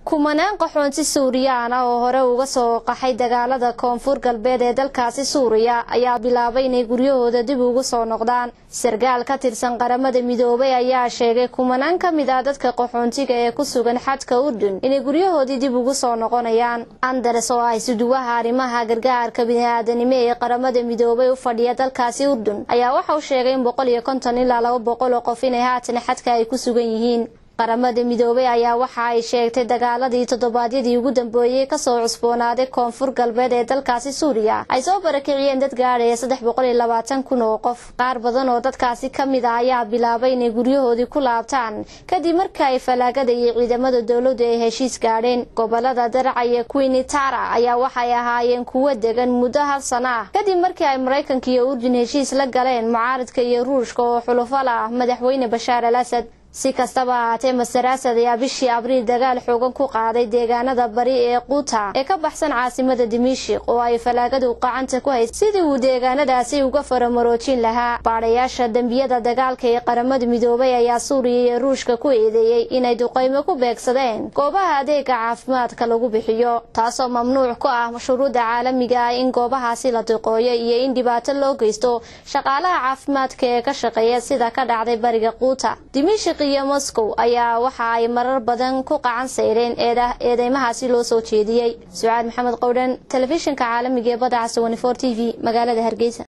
kumanaan qaxoonti suuriyaan ah oo hore uga soo qaxay dagaalada koonfur galbeed ee dalkaasi suuriya ayaa bilaabay inay guryahooda dib ugu soo noqdaan sarkaal ka tirsan qaramada midoobay ayaa sheegay kumanaan ka mid ah dadka qaxoontiga ee ku sugan xadka urdun inay guryahoodii dib ugu soo noqonayaan anderes oo ah isuduwaha arrimaha gargaarka bini-aadanimo ee qaramada midoobay u fadhiya dalkaasi urdun ayaa waxa uu sheegay in boqol iyo konton ilaa laba boqol oo qof inay haatan xadka ay ku sugan yihiin qaramada midoobay ayaa waxa ay sheegtay dagaaladii toddobaadyadii ugu dambeeyey kasoo cusboonaaday koonfur galbeed ee dalkaasi suuriya ay soo barakiciyeen dad gaadhaya saddex boqol iyo labaatan kun oo qof qaar badan oo dadkaasi ka mid ah ayaa bilaabay inay guryahoodii ku laabtaan kadib markii ay falaagada iyo ciidamada dowladdu ay heshiis gaadheen gobolada daraca iyo quinitara ayaa waxay ahaayeen kuwo degan muddo hal sano ah kadib markii ay maraykanka iyo urdun heshiis la galeen mucaaradka iyo ruushka oo xulufo la ah madaxweyne bashaar al asad si kastaba ahaatee master asad ayaa bishii abriil dagaal xoogan ku qaaday deegaanada bari ee quuta ee ka baxsan caasimada dimishik oo ay falaagadu qacanta ku haysay sidii uu deegaanadaasi uga faramaroojin lahaa baadhayaasha dembiyada dagaalka ee qaramada midoobay ayaa suuriya iyo ruushka ku eedeeyey inay duqaymo ku beegsadeen goobaha adeega caafimaadka lagu bixiyo taasoo mamnuuc ku ah shuruudda caalamiga ah in goobahaasi la duqooyo iyo in dhibaato loo geysto shaqaalaha caafimaadka ee ka shaqeeya sida ka dhacday bariga quuta iyo moscow ayaa waxa ay marar badan ku qacan sayreen eedeymahaasi loo soo jeediyey sucaad maxamed qowdhan telefishinka caalamiga ee badda casa t v magaalada hargeysa